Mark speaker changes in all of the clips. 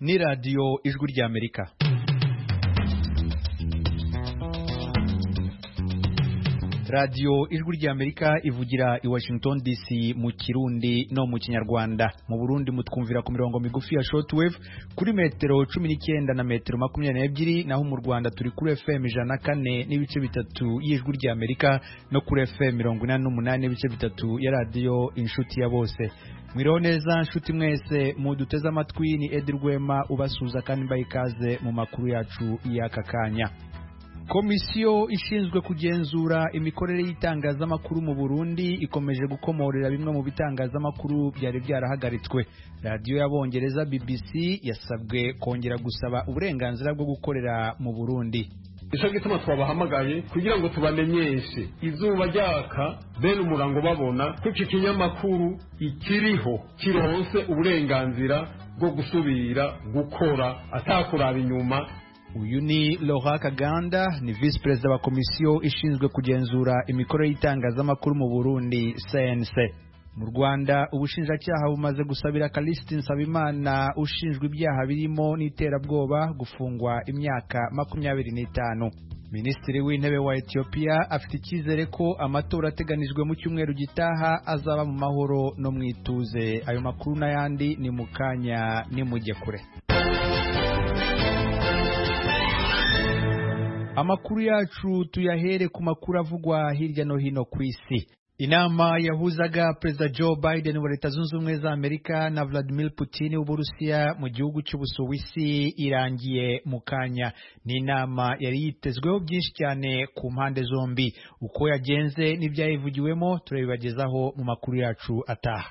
Speaker 1: ni radiyo ijwi ry'amerika radiyo ijwi ry'amerika ivugira i washington dc mu kirundi no mu kinyarwanda mu burundi mutwumvira ku mirongo migufi ya shortwave kuri metero cumi n'icyenda na metero makumyabiri n'ebyiri naho mu rwanda turi kuri fm ijana na kane n'ibice bitatu y'ijwi ry'amerika no kuri fm mirongo inani n'umunani n'ibice bitatu ya radiyo inshuti ya bose mwiriho neza nshuti mwese muduteze amatwi ni edi rwema ubasuhuza kandi mbaha ikaze mu makuru yacu y'aka kanya komisiyo ishinzwe kugenzura imikorere y'itangazamakuru mu burundi ikomeje gukomorera bimwe mu bitangazamakuru byari byarahagaritswe radiyo y'abongereza bbc yasabwe kongera gusaba uburenganzira bwo gukorera mu burundi
Speaker 2: nicyo gituma twabahamagaye kugira ngo tubamenyeshe izuba ryaka bene umurango babona ko iki kinyamakuru ikiriho kironse uburenganzira bwo gusubira gukora atakuraba inyuma
Speaker 1: uyu ni Laurent Kaganda ni visi perezida wa komisiyo ishinzwe kugenzura imikorere y'itangazamakuru mu Burundi CNC mu Rwanda ubushinjacyaha bumaze gusabira Callixte Nsabimana ushinjwa ibyaha birimo n'iterabwoba gufungwa imyaka makumyabiri n'itanu Minisitiri w'intebe wa Ethiopia afite icyizere ko amatora ateganijwe mu cyumweru gitaha azaba mu mahoro no mu ituze ayo makuru n'ayandi ni mu kanya nimujye kure amakuru yacu tuyahere ku makuru avugwa hirya no hino ku isi inama yahuzaga perezida joe biden wa leta zunze ubumwe za amerika na vladimir putin w'uburusiya mu gihugu cy'ubusuwisi irangiye mu kanya ni inama yari yitezweho byinshi cyane ku mpande zombi uko yagenze n'ibyayivugiwemo turabibagezaho mu makuru yacu ataha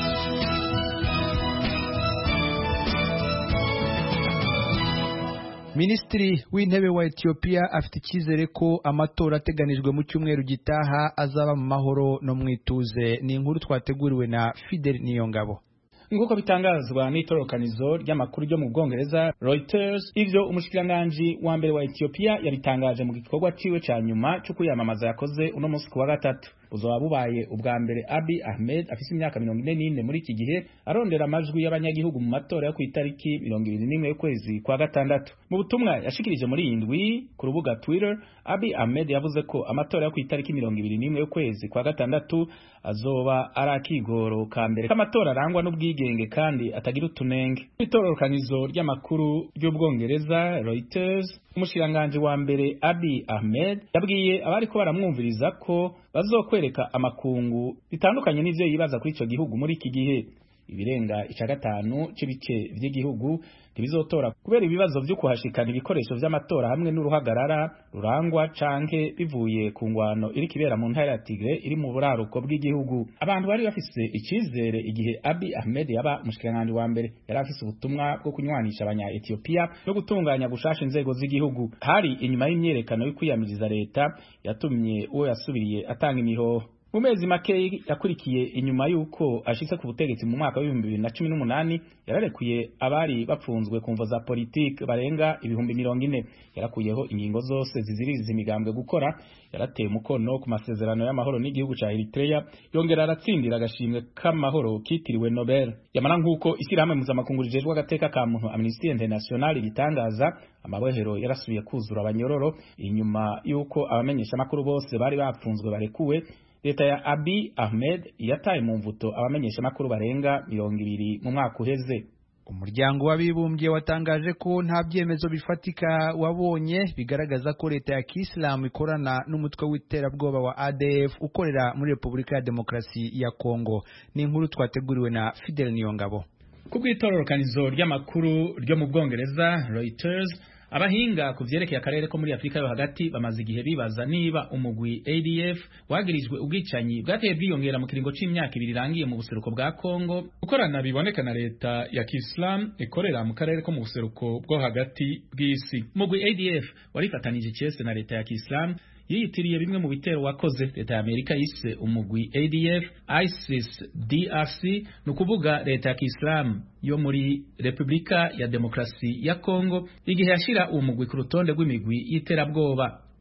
Speaker 1: Minisitiri w'intebe wa Ethiopia afite icyizere ko amatora ateganijwe mu cyumweru gitaha azaba mu mahoro no mu ituze ni inkuru twateguriwe na Fidel Niyongabo
Speaker 3: nk'uko bitangazwa n'itorokanizo ry'amakuru ryo mu Bwongereza Reuters ivyo umushikiranganji wa mbere wa Ethiopia yabitangaje mu gikorwa ciwe ca nyuma cyo kwiyamamaza yakoze uno munsi ku wa gatatu buzoba bubaye ubwa mbere Abiy Ahmed afise imyaka mirongo ine n'ine muri iki gihe arondera amajwi y'abanyagihugu mu matora yo ku itariki mirongo ibiri n'imwe y'ukwezi kwa gatandatu mu butumwa yashikirije muri iyi ndwi ku rubuga Twitter Abiy Ahmed yavuze ko amatora yo ku itariki mirongo ibiri n'imwe y'ukwezi kwa gatandatu azoba ari akigoro ka mbere k'amatora arangwa n'ubwigenge kandi atagira utunenge itororokanizo ry'amakuru ry'ubwongereza Reuters umushikiranganji wa mbere Abiy Ahmed yabwiye abari ko baramwumviriza ko bazokwereka amakungu bitandukanye n'ivyo yibaza kuri ico gihugu muri iki gihe ibirenga ica gatanu c'ibice vy'igihugu ntibizotora kubera ibibazo vyo kuhashikana ibikoresho vy'amatora hamwe n'uruhagarara rurangwa canke bivuye ku ngwano iri kibera mu ntara ya Tigre iri mu buraruko bw'igihugu abantu bari bafise icizere igihe Abiy Ahmed yaba mushikiranganje wa mbere yari afise ubutumwa bwo kunywanisha abanya Ethiopia no gutunganya gushasha inzego z'igihugu hari inyuma y'imyerekano yo kwiyamiriza leta yatumye uwo yasubiriye atanga imihoho mu mezi make yakurikiye inyuma y'uko ashitse ku butegetsi mu mwaka w'ibihumbi bibiri na cumi n'umunani yararekuye abari bapfunzwe ku mvo za politiki barenga ibihumbi mirongo ine yarakuyeho ingingo zose ziziririza imigambwe gukora yarateye umukono ku masezerano y'amahoro n'igihugu ca Eritrea yongera aratsindira agashimwe k'amahoro kitiriwe Nobel yamara nk'uko ishyirahamwe mpuzamakungu rijejwe agateka ka muntu Amnesty International ritangaza amabohero yarasubiye kuzura abanyororo inyuma y'uko abamenyeshamakuru bose bari bapfunzwe barekuwe leta ya Abiy Ahmed yataye mu mvuto abamenyesha makuru barenga mirongo ibiri mu mwaka uheze
Speaker 1: umuryango w'abibumbye watangaje ko nta byemezo bifatika wabonye bigaragaza ko leta ya kisilamu ikorana n'umutwe w'iterabwoba wa ADF ukorera muri Repubulika ya Demokarasi ya Kongo ni inkuru twateguriwe na Fidel Niyongabo
Speaker 3: ku bw'itororokanizo ry'amakuru ryo mu Bwongereza Reuters abahinga ku vyerekeye akarere ko muri Afrika yo hagati bamaze igihe bibaza niba umugwi ADF wagirijwe ubwicanyi bwateye bwiyongera mu kiringo c'imyaka ibiri irangiye mu buseruko bwa Kongo gukorana biboneka na leta ya Kiislam ikorera mu karere ko mu buseruko bwo hagati bw'isi umugwi ADF warifatanije cese na leta ya Kiislam yiyitiriye bimwe mu bitero wakoze leta ya Amerika yise umugwi ADF ISIS DRC ni ukuvuga leta ya Kiislamu yo muri Repubulika ya Demokarasi ya Kongo igihe yashira uwo mugwi ku rutonde rw'imigwi y'iterabwoba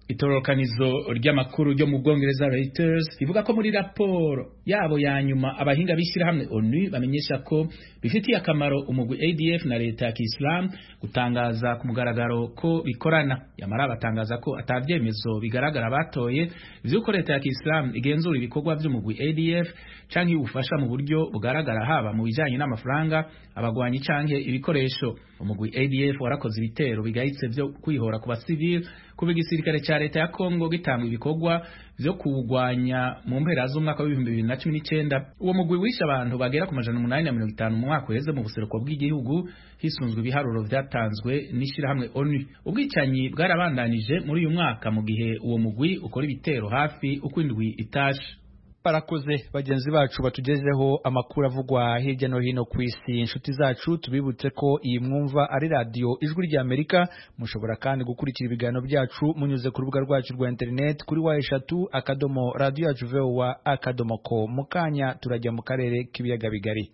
Speaker 3: itororokanizo ry'amakuru ryo mu Bwongereza Reuters rivuga ko muri raporo yabo ya nyuma abahinga b'ishyirahamwe ONU bamenyesha ko bifitiye akamaro umugwi ADF na leta ya Kiislamu gutangaza ku mugaragaro ko bikorana yamara batangaza ko atavyemezo bigaragara batoye vy'uko leta ya Kiislamu igenzura ibikorwa vy'umugwi ADF canke ubufasha mu buryo bugaragara haba mu bijanye n'amafaranga abagwanyi canke ibikoresho umugwi ADF warakoze ibitero bigayitse vyo kwihora ku basivili kuba igisirikare ca leta ya Kongo gitanga ibikorwa vyo kuwugwanya mu mpera z'umwaka w'ibihumbi bibiri na cumi n'icenda uwo mugwi wishe abantu bagera ku majana umunani na mirongo itanu mu mwaka uheze mu buseruko bw'igihugu hisunzwe ibiharuro vyatanzwe n'ishirahamwe ONU ubwicanyi bwarabandanije muri uyu mwaka mu gihe uwo mugwi ukora ibitero hafi uko indwi itashe
Speaker 1: barakoze bagenzi bacu batugezeho amakuru avugwa hirya no hino ku isi inshuti zacu tubibutse ko iyi mwumva ari radiyo ijwi rya amerika mushobora kandi gukurikira ibiganiro byacu munyuze ku rubuga rwacu rwa interineti kuri wa eshatu akadomo radiyo yacu vowa akadomo ko mu kanya turajya mu karere k'ibiyaga bigari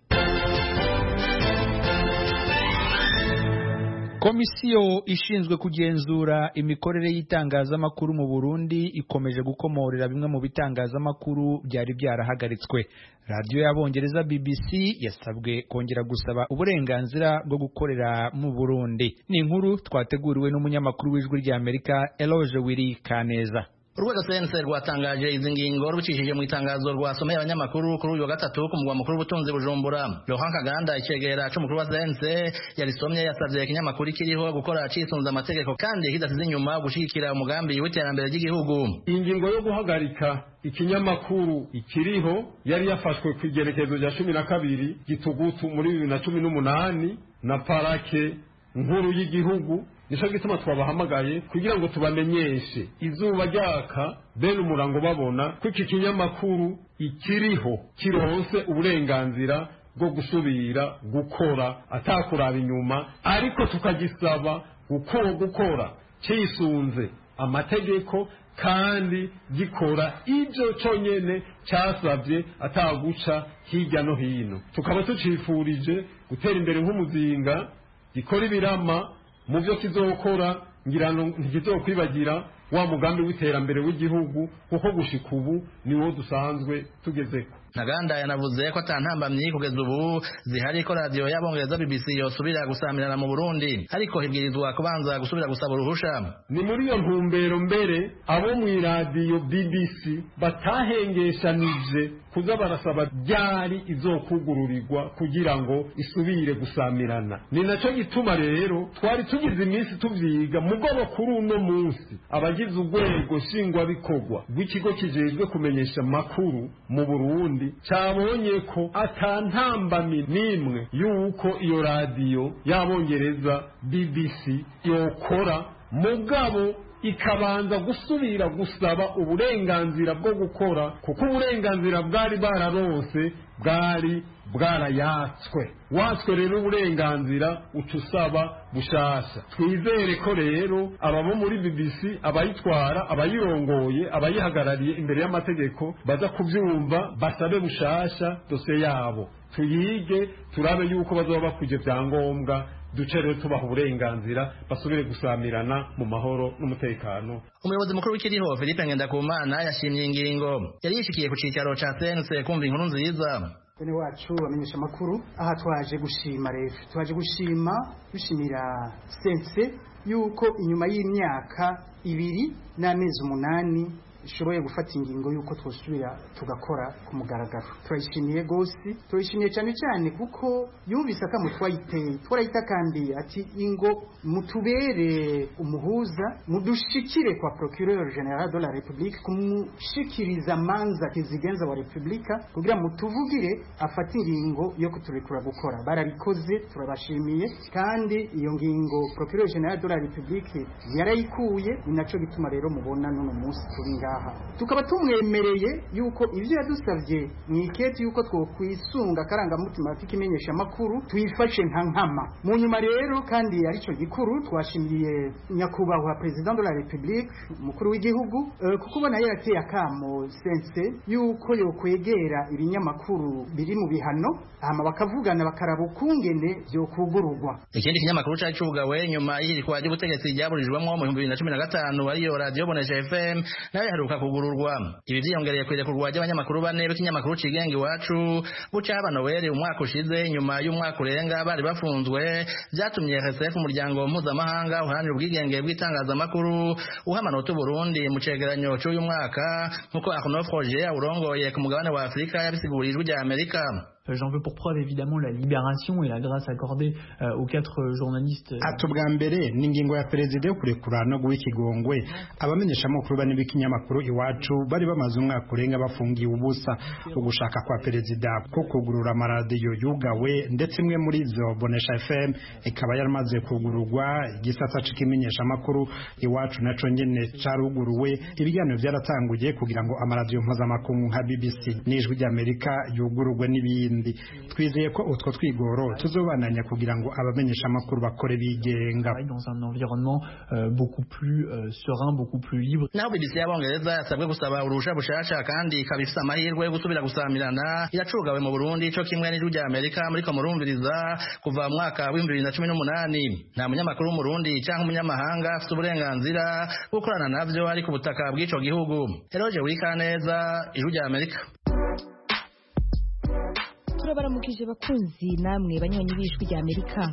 Speaker 1: komisiyo ishinzwe kugenzura imikorere y'itangazamakuru mu burundi ikomeje gukomorera bimwe mu bitangazamakuru byari byarahagaritswe radiyo y'abongereza bbc yasabwe kongera gusaba uburenganzira bwo gukorera mu burundi ni inkuru twateguriwe n'umunyamakuru w'ijwi ry'amerika eloge wiri kaneza
Speaker 4: urwego sense rwatangaje izi ngingo rubicishije mu itangazo rwasomeye abanyamakuru kuri uyu wa gatatu ku mugwa mukuru w'ubutunzi bujumbura Laurent Kaganda icegera c'umukuru wa sense yarisomye yasavye ikinyamakuru kiriho gukora cisunze amategeko kandi kidasize inyuma gushigikira umugambi w'iterambere ry'igihugu
Speaker 2: ingingo yo guhagarika ikinyamakuru ikiriho yari yafashwe ku igerekezo rya cumi na kabiri gitugutu muri bibiri na cumi n'umunani na parake nkuru y'igihugu nico gituma twabahamagaye kugira ngo tubamenyeshe izuba ryaka bene umurango babona ko iki kinyamakuru ikiriho kironse uburenganzira bwo gusubira gukora atakuraba inyuma ariko tukagisaba gukora gukora cisunze amategeko kandi gikora ibyo cyonyine cyasabye ataguca hirya no hino tukaba tucifurije gutera imbere nk'umuzinga gikora ibirama mu byo kizokora ngira ngo ntikizokwibagira wa mugambi w'iterambere w'igihugu kuko gushika ubu niwo dusanzwe tugezeko
Speaker 4: ntaganda yanavuze ko atantambamyi kugeza ubu zihari ko radiyo y'abongereza bbc yosubira gusamirana mu burundi ariko hibwirizwa kubanza gusubira gusaba uruhusha
Speaker 2: ni muri iyo ntumbero mbere abo mu iradiyo bbc batahengeshanije kuza barasaba ryari izokugururirwa kugira ngo isubire gusamirana ni nacyo gituma rero twari tugize iminsi tuvyiga mugabo kuri uno munsi abagize urwego nshingwabikorwa rw'ikigo kijejwe kumenyesha amakuru mu burundi cyabonye ko atantambami n'imwe y'uko iyo radiyo y'abongereza bbc yokora mugabo ikabanza gusubira gusaba uburenganzira bwo gukora kuko uburenganzira bwari bararonse bwari bwarayatswe watswe rero uburenganzira uca usaba bushasha twizere ko rero ababo muri bbc abayitwara abayirongoye abayihagarariye imbere y'amategeko baza kubyumva basabe bushasha dosiye yabo tuyige turabe yuko bazaba bakuje byangombwa duce rero tubaha uburenganzira basubire gusamirana mu mahoro n'umutekano
Speaker 4: umuyobozi mukuru w'ikiriho philippe ngendakumana yashimye ingingo yari yishikiye ku cicaro ca sense kumva inkuru nziza
Speaker 5: bene wacu bamenyesha amakuru aha twaje gushima rero twaje gushima dushimira sense yuko inyuma y'imyaka ibiri n'amezi umunani ishoboye gufata ingingo y'uko twosubira tugakora ku mugaragaro turayishimiye rwose turayishimiye cyane cyane kuko yumvise akamu twayiteye twarayitakambiye ati ingo mutubere umuhuza mudushikire kwa procureur general de la republique kumushikiriza manza kizigenza wa republika kugira mutuvugire afate ingingo yo kuturekura gukora barabikoze turabashimiye kandi iyo ngingo procureur general de la republique yarayikuye ni naco gituma rero mubona n'uno munsi turi ngaha ngaha tukaba tumwemereye yuko ivyo yadusavye mu iketi yuko twokwisunga akarangamutima k'ikimenyesha amakuru tuyifashe nka nkama mu nyuma rero kandi arico gikuru twashimiye nyakubahwa president de la republique umukuru w'igihugu uh, kuko ubona yarateye akamo sense yuko yokwegera ibinyamakuru biri mu bihano hama bakavugana bakaraba ukungene vyokugururwa
Speaker 4: ikindi kinyamakuru cari cugawe nyuma y'ihirikwa ry'ubutegetsi ryaburijwemwo mu bihumbi bibiri na cumi na gatanu ariyo radiyo bonesha fm nayo iheruka kugururwa ibi vyiyongereye kw'irekurwa ry'abanyamakuru bane b'ikinyamakuru cigenga iwacu buca haba noweli umwaka ushize nyuma y'umwaka urenga bari bafunzwe vyatumye rsf umuryango mpuzamahanga uharanira ubwigenge bw'itangazamakuru uha amanota uburundi mu cegeranyo c'uyu mwaka nk'uko arnaud froger awurongoye ku mugabane wa afurika yabisiguriye ijwi rya amerika
Speaker 6: J'en veux pour preuve évidemment la libération et la grâce accordée euh, aux quatre journalistes.
Speaker 7: ati ubwa mbere ni ingingo ya perezida yo kurekura no guha ikigongwe abamenyeshamakuru bane b'ikinyamakuru iwacu bari bamaze umwaka urenga bafungiye ubusa ugushaka kwa perezida ko kugurura amaradiyo yugawe ndetse imwe muri zo bonesha fm ikaba yaramaze kugururwa igisata c'ikimenyeshamakuru iwacu naco nyene caruguruwe ibiganiro byaratanguye kugira ngo amaradiyo mpuzamakungu nka bbc n'ijwi ry'amerika yugururwe n'ibindi twizeye ko utwo twigoro tuzobananya kugira ngo abamenyesha amakuru bakore bigenga
Speaker 6: dans un environnement euh, beaucoup plus euh, serein, beaucoup plus libre.
Speaker 4: naho bbc y'abongereza yasabwe gusaba uruhusha bushasha kandi ikaba ifise amahirwe yo gusubira gusamirana iracugawe mu burundi co kimwe n'ijwi rya amerika muriko murumviriza kuva mu mwaka w'ibihumbi bibiri na cumi n'umunani nta munyamakuru w'umurundi canke umunyamahanga afise uburenganzira bwo gukorana navyo ari ku butaka bw'ico gihugu eroje wikaneza ijwi rya amerika
Speaker 8: turabaramukije bakunzi namwe banywanyi b'ijwi rya amerika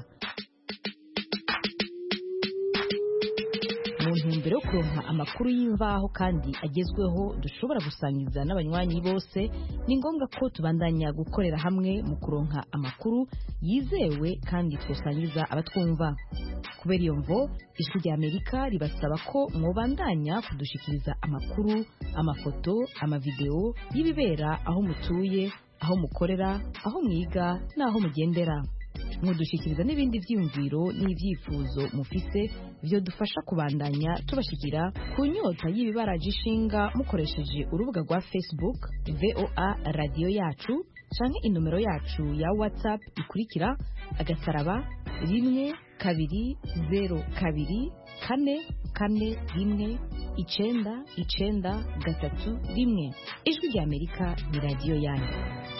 Speaker 8: mu ntumbero yo kuronka amakuru y'imvaho kandi agezweho dushobora gusangiza n'abanywanyi bose ni ngombwa ko tubandanya gukorera hamwe mu kuronka amakuru yizewe kandi twosangiza abatwumva kubera iyo mvo ijwi rya amerika ribasaba ko mwobandanya kudushikiriza amakuru amafoto amavideo y'ibibera aho mutuye aho mukorera aho mwiga n'aho mugendera mudushikiriza n'ibindi byiyumviro n'ibyifuzo mufise byo dufasha kubandanya tubashikira ku nyota y'ibibaraje ishinga mukoresheje urubuga rwa facebook voa radiyo yacu canke inomero yacu ya whatsapp ikurikira agasaraba rimwe kabiri zero kabiri kane kane rimwe icenda icenda gatatu rimwe ijwi rya amerika ni radiyo yanyu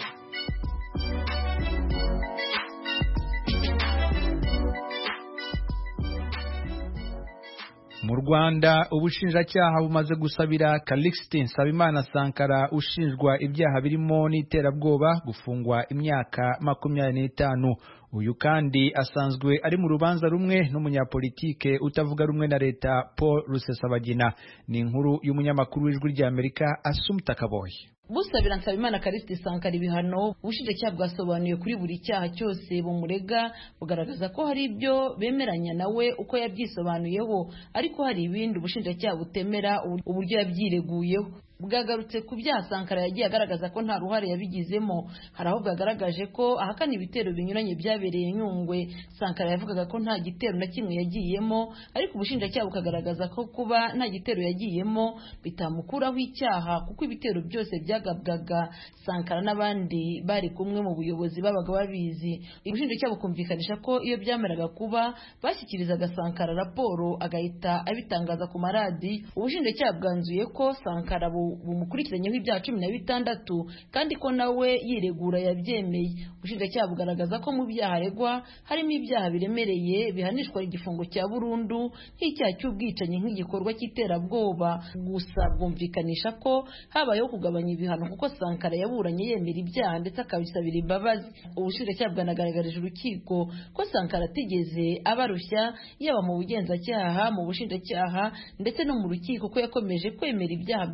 Speaker 1: mu rwanda ubushinjacyaha bumaze gusabira calixte nsabimana sankara ushinjwa ibyaha birimo n'iterabwoba gufungwa imyaka makumyabiri n'itanu uyu kandi asanzwe ari mu rubanza rumwe n'umunyapolitike utavuga rumwe na leta paul rusesabagina ni inkuru y'umunyamakuru w'ijwi ry'amerika asumta kaboye
Speaker 9: busabira nsabimana karisiti sankara ibihano ubushinjacyaha bwasobanuye kuri buri cyaha cyose bumurega bugaragaza ko hari ibyo bemeranya nawe uko yabyisobanuyeho ariko hari ibindi ubushinjacyaha butemera uburyo yabyireguyeho bwagarutse ku byaha sankara yagiye agaragaza ko nta ruhare yabigizemo hari aho bwagaragaje ko ahakana ibitero binyuranye byabereye nyungwe sankara yavugaga ko nta gitero na kimwe yagiyemo ariko ubushinjacyaha bukagaragaza ko kuba nta gitero yagiyemo bitamukuraho icyaha kuko ibitero byose byagabwaga sankara n'abandi bari kumwe mu buyobozi babaga babizi ubushinjacyaha bukumvikanisha ko iyo byameraga kuba bashyikirizaga sankara raporo agahita abitangaza ku maradi ubushinjacyaha bwanzuye ko sankara bumukurikiranyeho ibyaha cumi na bitandatu kandi ko nawe yiregura yabyemeye ubushinjacyaha bugaragaza ko mu byaha aregwa harimo ibyaha biremereye bihanishwa igifungo cya burundu nk'icyaha cy'ubwicanyi nk'igikorwa cy'iterabwoba gusa bwumvikanisha ko habayeho kugabanya ibihano kuko sankara yaburanye yemera ibyaha ndetse akabisabira imbabazi ubushinjacyaha bwanagaragarije urukiko ko sankara atigeze abarushya yaba mu bugenzacyaha mu bushinjacyaha ndetse no mu rukiko ko yakomeje kwemera ibyaha byose aregwa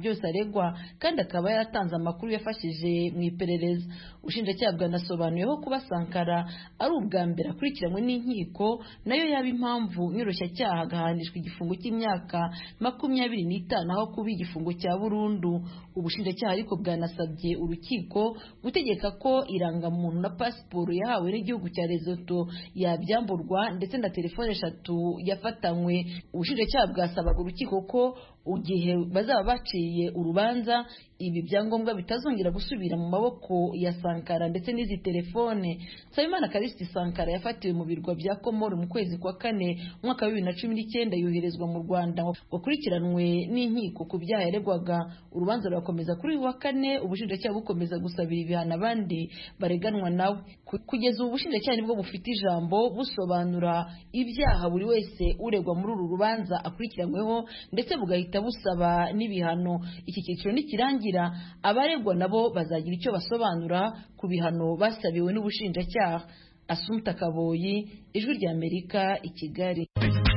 Speaker 9: aregwa kandi akaba yaratanze amakuru yafashije mu iperereza ubushinjacyaha bwanasobanuyeho kuba sankara ari ubwa mbere akurikiranywe n'inkiko nayo yaba impamvu nyiroshyacyaha agahanishwa igifungo cy'imyaka makumyabiri n'itanu aho kuba igifungo cya burundu ubushinjacyaha ariko bwanasabye urukiko gutegeka ko irangamuntu na pasiporo yahawe n'igihugu cya Lesotho yabyamburwa ndetse na telefone eshatu yafatanywe ubushinjacyaha bwasabaga urukiko ko igihe bazaba baciye urubanza ibi byangombwa bitazongera gusubira mu maboko ya Sankara ndetse n'izi telefone Nsabimana Karisti Sankara yafatiwe mu birwa bya Komoro mu kwezi kwa kane umwaka wa bibiri na cumi n'icyenda yoherezwa mu Rwanda wakurikiranwe n'inkiko ku byaha yaregwaga urubanza rurakomeza kuri uyu wa kane ubushinjacyaha bukomeza gusabira ibihano abandi bareganwa nawe kugeza ubu ubushinjacyaha nibwo bufite ijambo busobanura ibyaha buri wese uregwa muri uru rubanza akurikiranyweho ndetse bugahita busaba n'ibihano iki cyiciro nikirangira abaregwa nabo bazagira icyo basobanura ku bihano basabiwe n'ubushinjacyaha asumta kaboyi ijwi rya amerika i kigali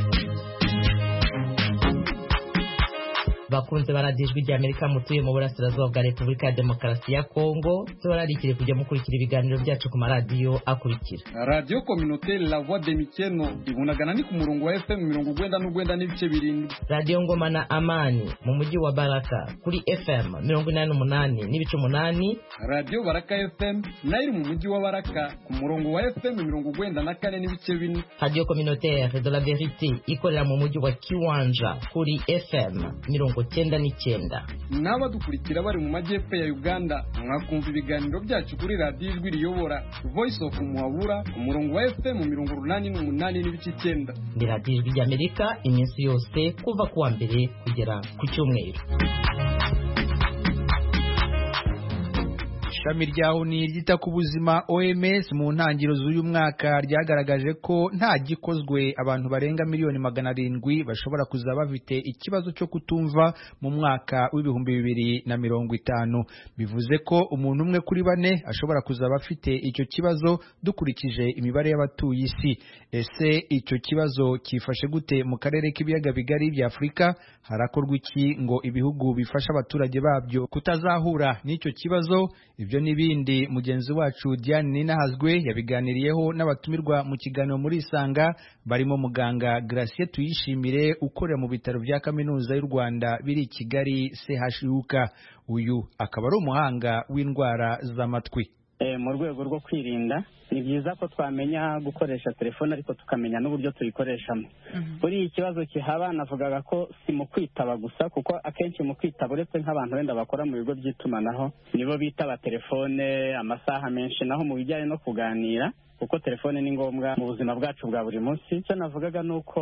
Speaker 10: bakunze baradiyo ijwi rya amerika mutuye mu burasirazuba bwa repubulika ya demokarasi ya kongo tubararikire kujya mukurikira ibiganiro byacu ku maradiyo akurikira
Speaker 11: radiyo kominoteri la voix de mikeno ibunagana ni ku murongo wa fm mirongo ugwenda n'ugwenda n'ibice birindwi
Speaker 10: radiyo ngoma na amani mu mujyi wa baraka kuri fm mirongo inani n'umunani n'ibice umunani
Speaker 11: radiyo baraka fm nayo iri mu mujyi wa baraka ku murongo wa fm mirongo ugwenda na kane n'ibice bine
Speaker 10: radiyo kominoteri de la verite ikorera mu mujyi wa kiwanja kuri fm mirongo cyenda n'icyenda
Speaker 11: n'abadukurikira bari mu majyepfo ya uganda mwakumva ibiganiro byacu kuri radiyo ijwi riyobora voice of muhabura ku murongo wa fm mirongo urunani n'umunani n'ibice icyenda
Speaker 10: ni radiyo ijwi ry'amerika iminsi yose kuva ku wa mbere kugera ku cyumweru
Speaker 1: ishami rya oni ryita ku buzima OMS mu ntangiriro z'uyu mwaka ryagaragaje ko nta gikozwe abantu barenga miliyoni magana arindwi bashobora kuza bafite ikibazo cyo kutumva mu mwaka w'ibihumbi bibiri na mirongo itanu bivuze ko umuntu umwe kuri bane ashobora kuzaba afite icyo kibazo dukurikije imibare y'abatuye isi ese icyo kibazo cyifashe gute mu karere k'ibiyaga bigari bya Afurika harakorwa iki ngo ibihugu bifasha abaturage babyo kutazahura n'icyo kibazo ibyo n'ibindi mugenzi wacu Diane Ninahazwe yabiganiriyeho n'abatumirwa mu kiganiro muri Isanga barimo muganga Gracie Tuyishimire ukorera mu bitaro bya kaminuza y'u Rwanda biri i Kigali CHUK uyu akaba ari umuhanga w'indwara z'amatwi
Speaker 12: mu rwego rwo kwirinda ni byiza ko twamenya gukoresha telefone ariko tukamenya n'uburyo tuyikoreshamo buriya ikibazo kihaba navugaga ko si mu kwitaba gusa kuko akenshi mu kwitaba uretse nk'abantu wenda bakora mu bigo by'itumanaho nibo bitaba telefone amasaha menshi naho mu bijyanye no kuganira kuko telefone ni ngombwa mu buzima bwacu bwa buri munsi icyo navugaga ni uko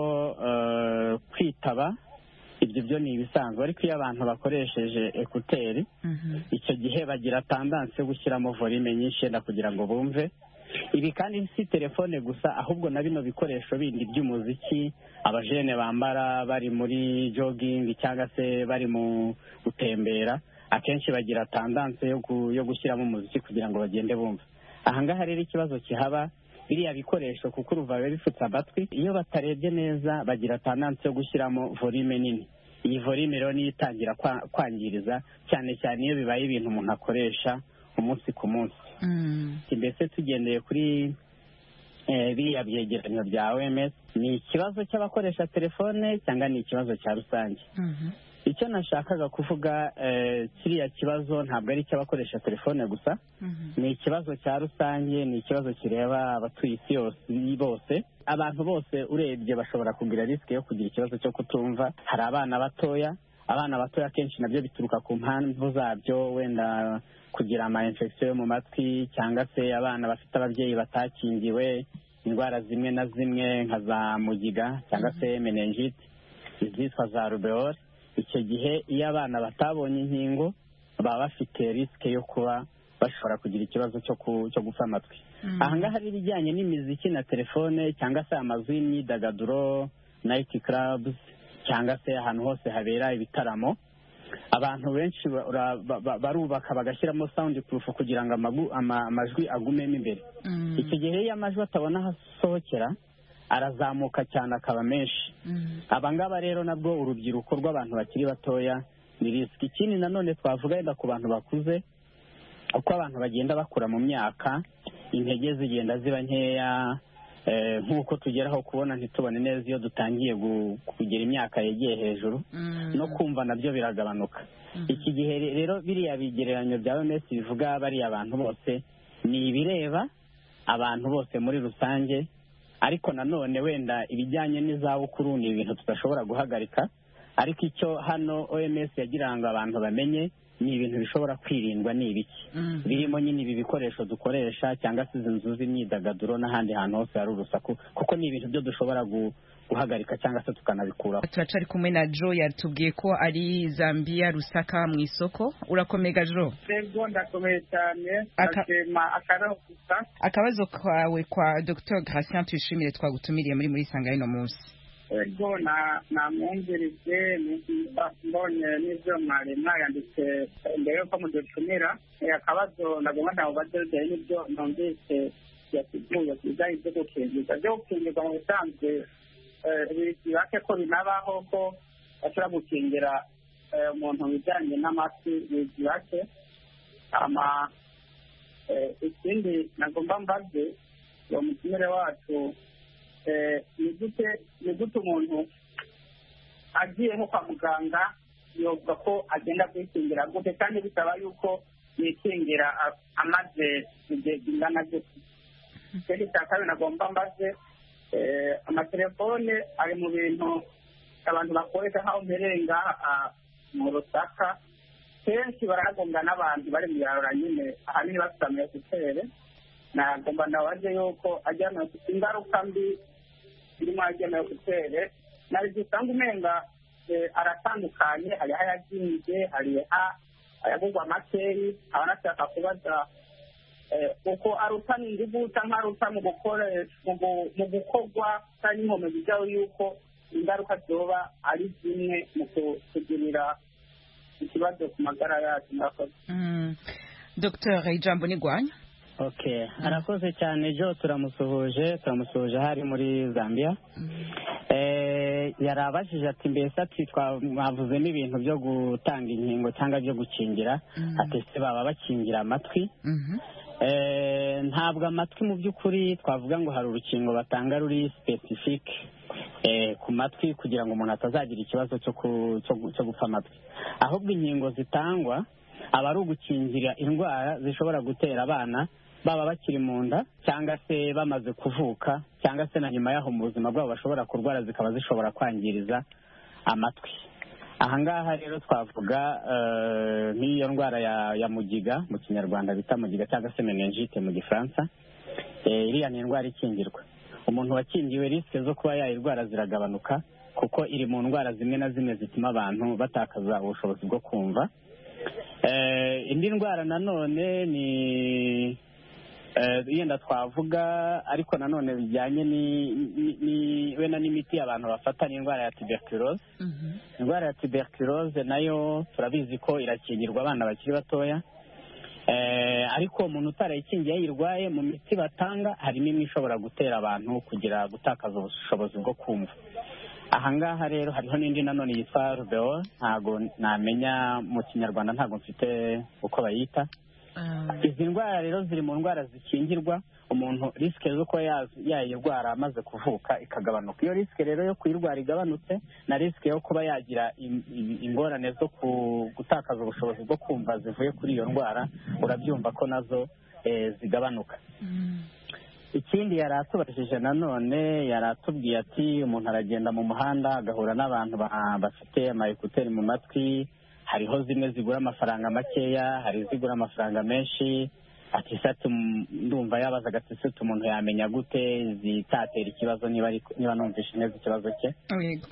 Speaker 12: kwitaba ibyo byo ni ibisanzwe ariko iyo abantu bakoresheje ekuteri icyo gihe bagira tandansi yo gushyiramo volume nyinshi yenda kugira ngo bumve ibi kandi si telefone gusa ahubwo na bino bikoresho bindi by'umuziki abajene bambara bari muri jogingi cyangwa se bari mu gutembera akenshi bagira tandansi yo gushyiramo umuziki kugira ngo bagende bumva ahangaha rero ikibazo kihaba biriya bikoresho kuko uruva biba bifutse amatwi iyo batarebye neza bagira tandansi yo gushyiramo volume nini iyi volume rero niyo itangira kwangiriza cyane cyane iyo bibaye ibintu umuntu akoresha umunsi ku munsi mbese tugendeye kuri biriya byegeranyo bya oms ni ikibazo cy'abakoresha telefone cyangwa ni ikibazo cya rusange icyo nashakaga kuvuga kiriya kibazo ntabwo ari icy'abakoresha telefone gusa ni ikibazo cya rusange ni ikibazo kireba abatuye isi yose bose abantu bose urebye bashobora kugira risike yo kugira ikibazo cyo kutumva hari abana batoya abana batoya akenshi nabyo bituruka ku mpamvu zabyo wenda kugira ama infection yo mu matwi cyangwa se abana bafite ababyeyi batakingiwe indwara zimwe na zimwe nka za mugiga cyangwa se meningite izitwa za rubeole icyo gihe iyo abana batabonye inkingo baba bafite risike yo kuba bashobora kugira ikibazo cyo gupfa amatwi ahangaha rero ibijyanye n'imiziki na telefone cyangwa se amazu y'imyidagaduro nayiti karabuzi cyangwa se ahantu hose habera ibitaramo abantu benshi barubaka bagashyiramo sawundi purufu kugira ngo amajwi agumemo imbere icyo gihe iyo amajwi atabona aho asohokera arazamuka cyane akaba menshi abangaba rero nabwo urubyiruko rw'abantu bakiri batoya ni risiki ikindi nanone twavuga wenda ku bantu bakuze uko abantu bagenda bakura mu myaka intege zigenda ziba nkeya eh, nk'uko tugeraho kubona ntitubone neza iyo dutangiye gu- kugera imyaka yegeye hejuru no kumva nabyo biragabanuka iki gihe re- rero biriya bigereranyo bya OMS bivuga bariya abantu bose ni ibireba abantu bose muri rusange ariko nanone wenda ibijyanye n'izabukuru ni ibintu tudashobora guhagarika ariko icyo hano OMS yagira ngo abantu bamenye ni ibintu bishobora kwirindwa ni ibiki birimo nyine ibi bikoresho dukoresha cyangwa se izi nzu z'imyidagaduro n'ahandi hantu hose hari urusaku kuko ni ibintu byo dushobora gu- guhagarika cyangwa se tukanabikuraho
Speaker 13: turacari kumwe na jo yatubwiye ko ari zambia rusaka mu isoko urakomega jo
Speaker 14: Ego ndakomeye cyane
Speaker 13: Aka-
Speaker 14: ndashima akarabo gusa
Speaker 13: akabazo kawe kwa dr gratien tuyishimire twagutumiriye muri muri sanga y'uno munsi
Speaker 14: ego na namwumvirije nimba mbonye n'ibyo mwari mwayanditse mbere yuko mudutumira Eh, akabazo ndagomba ndamubaze bitewe n'ibyo numvise yasiguye ku bijyanye byo gukingirwa byo gukingirwa mu busanzwe eh, bibake ko binabaho ko bashobora gukingira eh, umuntu mu bijyanye n'amatwi bibake ama eh, ikindi nagomba mbaze uwo mutumire wacu eh, ni gute ni gute umuntu agiye nko kwa muganga yovuga ko agenda kwikingira gute kandi bisaba yuko yikingira a- amaze igihe kingana gute ikindi cya kabiri nagomba mbaze eh, amatelefone ari mu bintu abantu bakoresha nk'aho mperenga ah, mu rusaka kenshi baragonga n'abantu bari mu yarura nyine ahanini bafite amekutere nagomba ndabaze yuko ajyana ingaruka mbi irimo agenewe kutere nabyo usanga umenga eh, aratandukanye hari ayazinze hari a- ayagurwa makeyi aba anashaka kubaza eh, uko arutana ingufu cyangwa aruta mu gukoresha mu gu- mu gukorwa cyangwa inkomezi zayo yuko ingaruka zoba ari zimwe mu ku- kugirira ikibazo ku magara yacu murakoze
Speaker 13: Mm. dr ijambo ni rwanya
Speaker 12: okay arakoze cyane jo turamusuhuje turamusuhuje hari muri zambia eh yari abajije ati mbese ati twa- mwavuzemo ibintu byo gutanga inkingo cyangwa byo gukingira ati se baba bakingira amatwi Eh, ntabwo amatwi mu by'ukuri twavuga ngo hari urukingo batanga ruri specific eh, ku matwi kugira ngo umuntu atazagira ikibazo cyo ku- cyo gu- cyo gupfa amatwi ahubwo inkingo zitangwa aba ari ugukingira indwara zishobora gutera abana baba bakiri mu nda cyangwa se bamaze kuvuka cyangwa se na nyuma y'aho mu buzima bwabo bashobora kurwara zikaba zishobora kwangiriza amatwi ahangaha rero twavuga eh, nk'iyo ndwara ya, ya mugiga mu kinyarwanda bita mugiga cyangwa se meningite mu gifaransa Eh, iriya ni indwara ikingirwa umuntu wakingiwe risike zo kuba yayirwara ziragabanuka kuko iri mu ndwara zimwe na zimwe zituma abantu batakaza ubushobozi bwo kumva Eh, indi ndwara nanone ni eh, yenda twavuga ariko nanone bijyanye ni- ni- ni- wenda n'imiti abantu bafata ni indwara ya tuberculose indwara ya tuberculose nayo turabizi ko irakingirwa abana bakiri batoya Eh, ariko umuntu utarayikingiye yayirwaye mu miti batanga harimo imwe ishobora gutera abantu kugira gutakaza ubushobozi bwo kumva ahangaha rero hariho n'indi nanone yitwa rubeo ntago namenya mu kinyarwanda ntago mfite uko bayita izi ndwara rero ziri mu ndwara zikingirwa umuntu risike zo kuba ya- yayirwara amaze kuvuka ikagabanuka iyo risike rero yo kuyirwara igabanutse na risike yo kuba yagira im- im- ingorane zo ku- gutakaza ubushobozi bwo kumva zivuye kuri iyo ndwara urabyumva ko nazo eh, zigabanuka ikindi yari atubajije nanone yari atubwiye ati umuntu aragenda mu muhanda agahura n'abantu ba- bafite amayekuteri mu matwi hariho zimwe zigura amafaranga makeya hari izigura amafaranga menshi ati se ati "Mm, ndumva yabazaga ati se ati umuntu yamenya gute zitatera ikibazo niba ari- niba numvishe neza ikibazo cye
Speaker 13: yego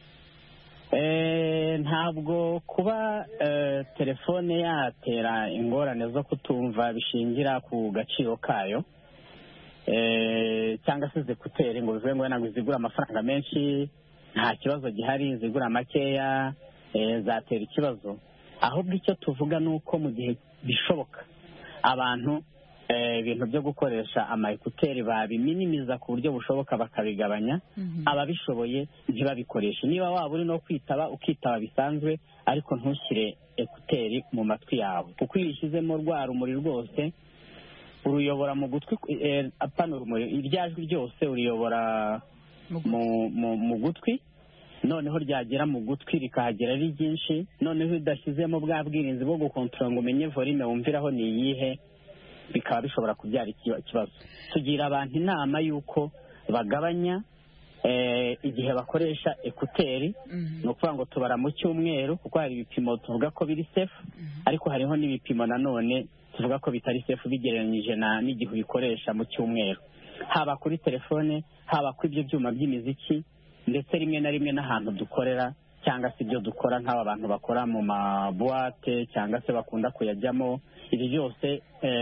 Speaker 12: Eh, ntabwo kuba eh, telefone yatera ingorane zo kutumva bishingira ku gaciro kayo Eh, cyangwa se zikuteri ngo bivuge ngo ntabwo zigura amafaranga menshi nta kibazo gihari zigura makeya eh, zatera ikibazo ahubwo icyo tuvuga ni uko mu gihe bishoboka abantu ibintu byo gukoresha ama ekuteri babiminimiza ku buryo bushoboka bakabigabanya ababishoboye ntibabikoreshe niba waba uri no kwitaba ukitaba bisanzwe ariko ntushyire ekuteri mu matwi yawe kuko iyo ushyizemo rwa rumuri rwose uruyobora mu gutwi apana urumuri irya jwi ryose uriyobora mu gutwi noneho ryagera mu gutwi rikahagera ari ryinshi noneho iyo udashyizemo bwa bwirinzi bwo gukontorora ngo umenye volume wumviraho ni iyihe bikaba bishobora kubyara ikibazo tugira abantu inama y'uko bagabanya igihe bakoresha ekuteri ni ukuvuga ngo tubara mu cyumweru kuko hari ibipimo tuvuga ko biri sefu ariko hariho n'ibipimo nanone tuvuga ko bitari sefu bigereranyije n'igihe ubikoresha mu cyumweru haba kuri telefone haba kuri ibyo byuma by'imiziki ndetse rimwe na rimwe n'ahantu dukorera cyangwa se ibyo dukora nk'aba bantu bakora mu mabuwate cyangwa se bakunda kuyajyamo ibi byose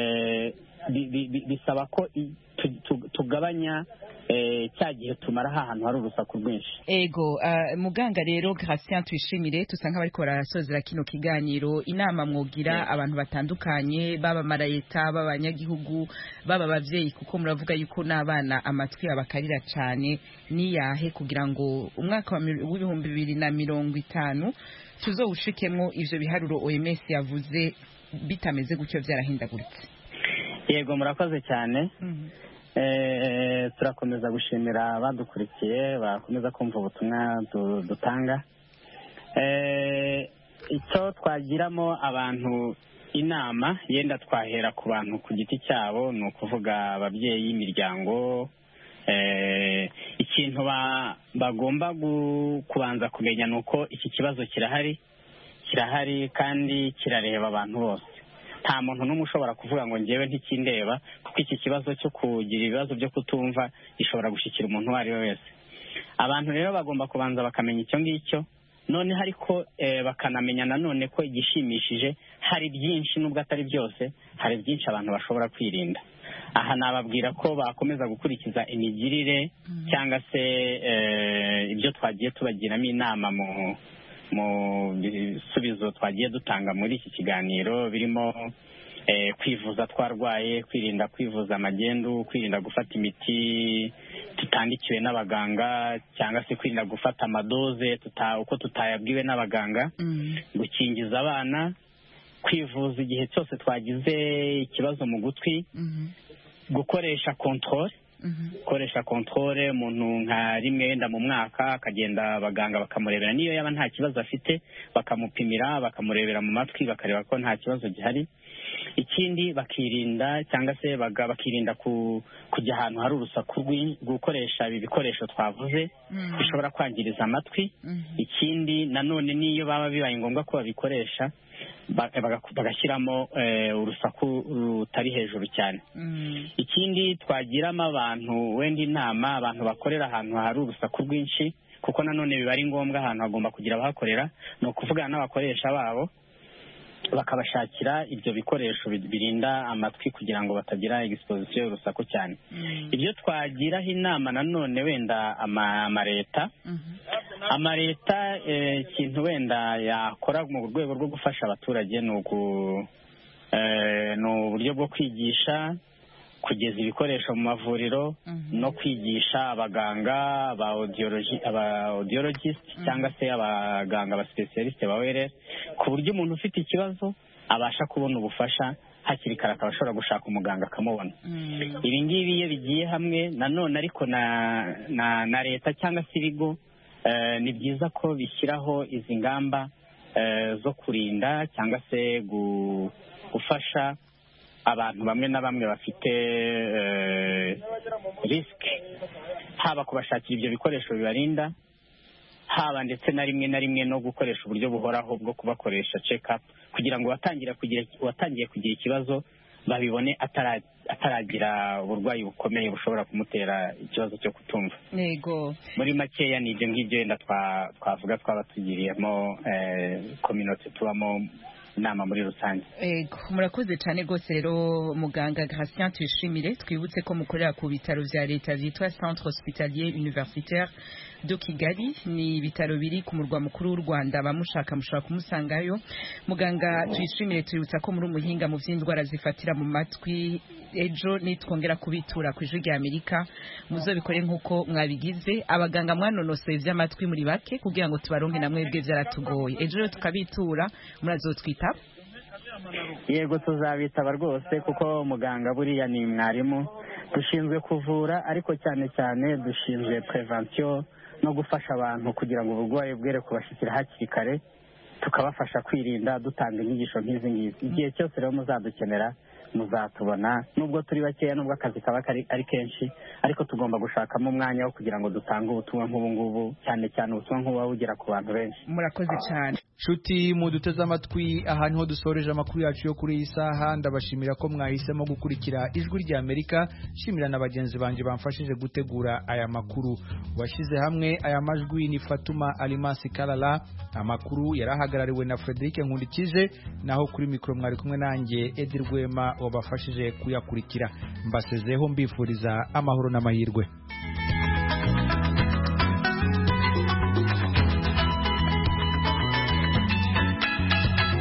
Speaker 12: bisaba ko tugabanya cya gihe tumara ahantu hari urusaku rwinshi
Speaker 13: ego muganga rero Gratien twishimire tusa nk'abariko barasozera kino kiganiro inama mwogira abantu batandukanye baba marayeta baba abanyagihugu baba abavyeyi kuko muravuga yuko n'abana amatwi abakarira cane niyahe kugira ngo umwaka w'ibihumbi bibiri na mirongo itanu tuzowushikemwo ivyo biharuro OMS yavuze bitameze gutyo vyarahindaguritse
Speaker 12: yego murakoze cyane turakomeza gushimira abadukurikiye bakomeza kumva ubutumwa dutanga icyo twagiramo abantu inama yenda twahera ku bantu ku giti cyabo ni ukuvuga ababyeyi imiryango ikintu bagomba kubanza kumenya ni uko iki kibazo kirahari kirahari kandi kirareba abantu bose nta muntu n'umwe ushobora kuvuga ngo ngewe ntikindeba kuko iki kibazo cyo kugira ibibazo byo kutumva gishobora gushyikira umuntu uwo ari we wese abantu rero bagomba kubanza bakamenya icyo ngicyo noneho ariko bakanamenya nanone ko igishimishije hari byinshi nubwo atari byose hari byinshi abantu bashobora kwirinda aha nababwira ko bakomeza gukurikiza imigirire cyangwa se ibyo twagiye tubagiramo inama mu mu bisubizo twagiye dutanga muri iki kiganiro birimo kwivuza twarwaye kwirinda kwivuza amagendu kwirinda gufata imiti tutandikiwe n'abaganga cyangwa se kwirinda gufata amadoze uko tutayabwiwe n'abaganga gukingiza abana kwivuza igihe cyose twagize ikibazo mu gutwi gukoresha kontorore gukoresha kontorore umuntu nka rimwe wenda mu mwaka akagenda abaganga bakamurebera niyo yaba nta kibazo afite bakamupimira bakamurebera mu matwi bakareba ko nta kibazo gihari ikindi bakirinda cyangwa se bakirinda kujya ahantu hari urusaku gukoresha ibi bikoresho twavuze bishobora kwangiriza amatwi ikindi nanone n'iyo baba bibaye ngombwa ko babikoresha bagashyiramo urusaku rutari hejuru cyane ikindi twagiramo abantu wenda inama abantu bakorera ahantu hari urusaku rwinshi kuko nanone biba ari ngombwa ahantu hagomba kugira abahakorera ni ukuvugana n'abakoresha babo bakabashakira ibyo bikoresho birinda amatwi kugira ngo batagira egisipozisiyo y'urusaku cyane ibyo twagiraho inama nanone wenda amaleta amaleta ikintu wenda yakora mu rwego rwo gufasha abaturage ni uburyo bwo kwigisha kugeza ibikoresho mu mavuriro no kwigisha abaganga aba audiologist cyangwa se abaganga ba specialiste ba ORL ku buryo umuntu ufite ikibazo abasha kubona ubufasha hakiri kare akaba ashobora gushaka umuganga akamubona ibi ngibi iyo bigiye hamwe nanone ariko na na na leta cyangwa se ibigo ni byiza ko bishyiraho izi ngamba zo kurinda cyangwa se gufasha abantu bamwe na bamwe bafite risike haba kubashakira ibyo bikoresho bibarinda haba ndetse na rimwe na rimwe no gukoresha uburyo buhoraho bwo kubakoresha cekapu kugira ngo uwatangiye kugira ikibazo babibone ataragira uburwayi bukomeye bushobora kumutera ikibazo cyo kutumva
Speaker 13: yego
Speaker 12: muri makeya ni ibyo ngibyo wenda twavuga twaba tugiriyemo kominote tubamo inama muri rusange
Speaker 13: Ego, murakoze cyane rwose rero muganga Gratien tuyishimire twibutse ko mukorera ku bitaro vya leta vyitwa Centre Hospitalier Universitaire de Kigali ni ibitaro biri ku murwa mukuru w'u Rwanda bamushaka mushobora kumusangayo muganga tuyishimire tuributsa ko muri umuhinga mu vy'indwara zifatira mu matwi ejo nitwongera kubitura ku ijwi rya Amerika muzobikore nk'uko mwabigize abaganga mwanonosoye ivy'amatwi muri bake kugira ngo tubaronke na mwebwe vyaratugoye ejo rero tukabitura murazotwita
Speaker 12: yego tuzabitaba rwose kuko muganga buriya ni mwarimu dushinzwe kuvura ariko cyane cyane dushinzwe prevention no gufasha abantu kugira ngo uburwayi bwere kubashyikira hakiri kare tukabafasha kwirinda dutanga inyigisho nk'izi ngizi igihe cyose rero muzadukenera muzatubona nubwo turi bakeya nubwo akazi kaba kari ari kenshi ariko tugomba gushakamo umwanya wo kugira ngo dutange ubutumwa nk'ubu ngubu cyane cyane ubutumwa nk'ubu buba bugera ku bantu benshi
Speaker 13: murakoze cyane
Speaker 1: nshuti muduteze amatwi aha niho dusoreje amakuru yacu yo kuri iyi saha ndabashimira ko mwahisemo gukurikira ijwi rya amerika nshimira na bagenzi banjye bamfashije gutegura aya makuru washyize hamwe aya majwi ni fatuma alimasi karara amakuru yari ahagarariwe na frederic nkundikije naho kuri mikoro mwari kumwe nanjye edi rwema wabafashije kuyakurikira mbasezeho mbifuriza amahoro n'amahirwe